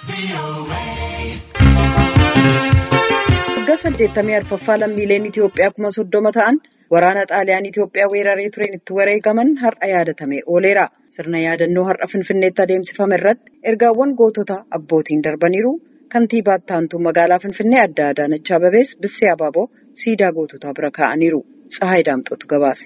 Waggaa saddeettamii arfaffaa lammiileen Itoophiyaa kuma soddoma ta'an waraana xaaliyaan Itoophiyaa weeraree tureen itti wareegaman har'a yaadatamee ooleera. Sirna yaadannoo har'a Finfinneetti adeemsifame irratti ergaawwan gootota abbootiin darbaniiru. Kantiibaa Taantuu magaalaa Finfinnee adda Adaanach Abebees Bissee Abaaboo siidaa goototaa bira kaa'aniiru. Tsahaay Daamxootu gabaase.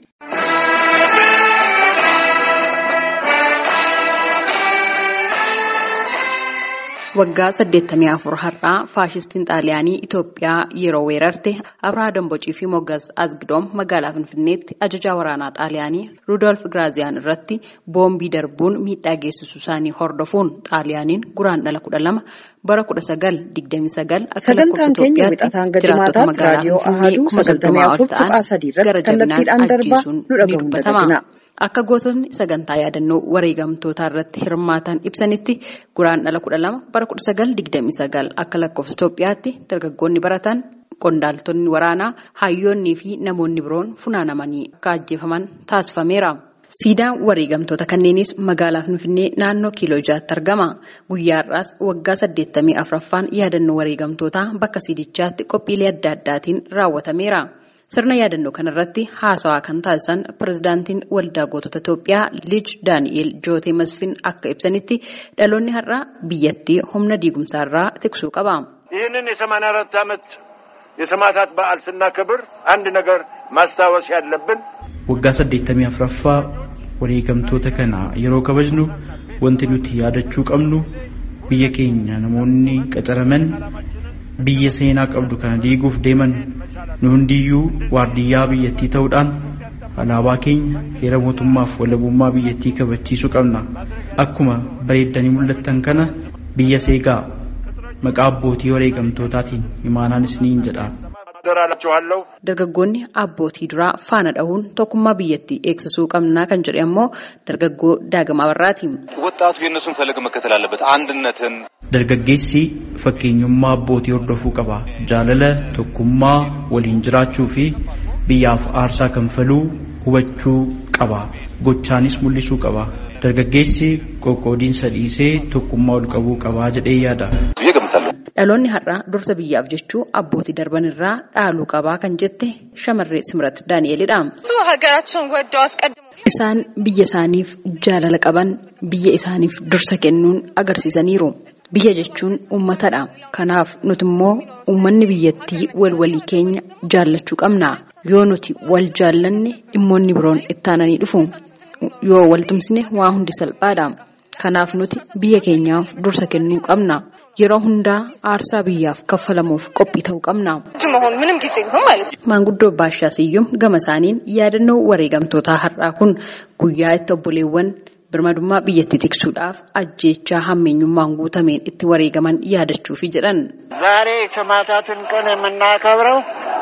Waggaa saddeettamii afur har'aa faashistiin xaaliyaanii Itoophiyaa yeroo weerarte Abrahaa Dambocii fi Moggas Azgidoom magaalaa Finfinneetti ajajaa waraanaa xaaliyaanii Rudolf Giraaziyaan irratti boombii darbuun miidhaa geessisuu isaanii hordofuun xaaliyaaniin guraandhala kudha lama bara kudha sagal digdamii sagal akka Sagantaan keenya wixataan gajimaataatti raadiyoo ahaduu sagaltamii afur tuqaa sadii irratti kallattiidhaan darbaa nu dhagahuun dagatina. Akka gootonni sagantaa yaadannoo wareegamtootaa irratti hirmaatan ibsanitti guraandhala kudha lama bara kudha sagal digdamii sagal akka lakkoofsa Itoophiyaatti dargaggoonni baratan qondaaltonni waraanaa hayyoonnii fi namoonni biroon funaanamanii akka ajjeefaman taasifameera. Siidaan wareegamtoota kanneenis magaalaa Finfinnee naannoo kiiloo jaatti argama. Guyyaa har'aas waggaa saddeettamii afuraffaan yaadannoo wareegamtootaa bakka siidichaatti qophiilee adda addaatiin raawwatameera. Sirna yaadannoo kanarratti haasawaa kan taasisan pirezidaantiin waldaa gootota Itoophiyaa Liij Daani'eel Jootee Masfin akka ibsanitti dhaloonni har'a biyyattii humna diigumsaarraa tiksuu qaba. ይህንን የሰማንያ አራት ዓመት የሰማዕታት በዓል ስናከብር አንድ ነገር ማስታወስ ያለብን waggaa saddeettamii afuraffaa wareegamtoota kana yeroo kabajnu wanti nuti yaadachuu qabnu biyya keenya namoonni qacaraman biyya seenaa qabdu kana diiguuf deeman nu hundiyyuu waardiyyaa biyyattii ta'uudhaan alaabaa keenya heera mootummaaf walabummaa biyyattii kabachiisuu qabna akkuma bareeddanii mul'attan kana biyya seegaa maqaa abbootii wareegamtootaatiin imaanaanis ni jedha. Dargaggoonni abbootii duraa faana dhahuun tokkummaa biyyattii eegsisuu qabnaa kan jedhe ammoo dargaggoo daagamaa barraati. ወጣቱ የእነሱን ፈለግ መከተል አለበት። አንድነትን Dargaggeessi fakkeenyummaa abbootii hordofuu qaba. Jaalala, tokkummaa, waliin jiraachuu fi biyyaaf aarsaa kanfaluu hubachuu qaba. Gochaanis mul'isuu qaba. Dargaggeessi qoqqoodiinsa dhiisee tokkummaa ol qabuu qaba jedhee yaada. ብዬ ገምታለሁ። Dhaloonni har'aa dursa biyyaaf jechuu abbootii darban irraa dhaaluu qabaa kan jette shamarree Simrat Daani'elidha. ሀገራቸውን ወደው አስቀድሞ Isaan biyya isaaniif jaalala qaban biyya isaaniif dursa kennuun agarsiisaniiru. Biyya jechuun uummatadha. Kanaaf nuti immoo uummanni biyyattii wal walii keenya jaallachuu qabna. Yoo nuti wal jaallanne dhimmoonni biroon ittaananii dhufu. Yoo wal tumsine waa hundi salphaadha. Kanaaf nuti biyya keenyaaf dursa kennuu qabna. Yeroo hundaa aarsaa biyyaaf kaffalamuuf qophii ta'uu qabna. መሆን ምንም ጊዜ ቢሆን ማለት ነው። Maanguddoo Baashaa Siyyum gama isaaniin yaadannoo wareegamtootaa har'aa kun guyyaa itti obboleewwan birmadummaa biyyattii tiksuudhaaf ajjeechaa hammeenyummaan guutameen itti wareegaman yaadachuufi jedhan. ዛሬ የሰማዕታትን ቀን የምናከብረው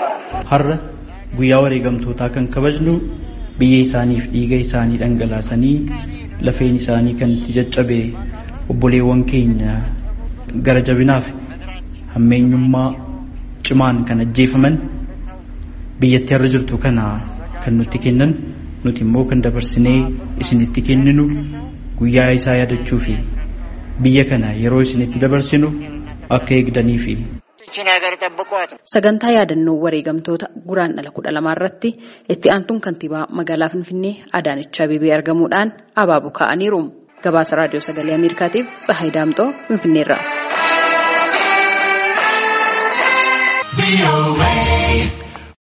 Har'a guyyaa wareegamtootaa kan kabajnu biyya isaaniif dhiiga isaanii dhangalaasanii lafeen isaanii kan itti caccabe obboleewwan keenya gara jabinaaf hammeenyummaa cimaan kan ajjeefaman biyyatti har'a jirtu kana kan nutti kennan nuti immoo kan dabarsinee isinitti kenninu guyyaa isaa yaadachuu fi biyya kana yeroo isinitti dabarsinu akka eegdaniifi. ይችን ሀገር ጠብቋት። Sagantaa yaadannoo wareegamtoota guraandhala kudha lamaa irratti itti aantuun kantiibaa magaalaa Finfinnee Adaanech Abeebee argamuudhaan abaaboo kaa'aniiru. Gabaasa raadiyoo sagalee Ameerikaatiif Tsahaay Daamxoo Finfinneerraa.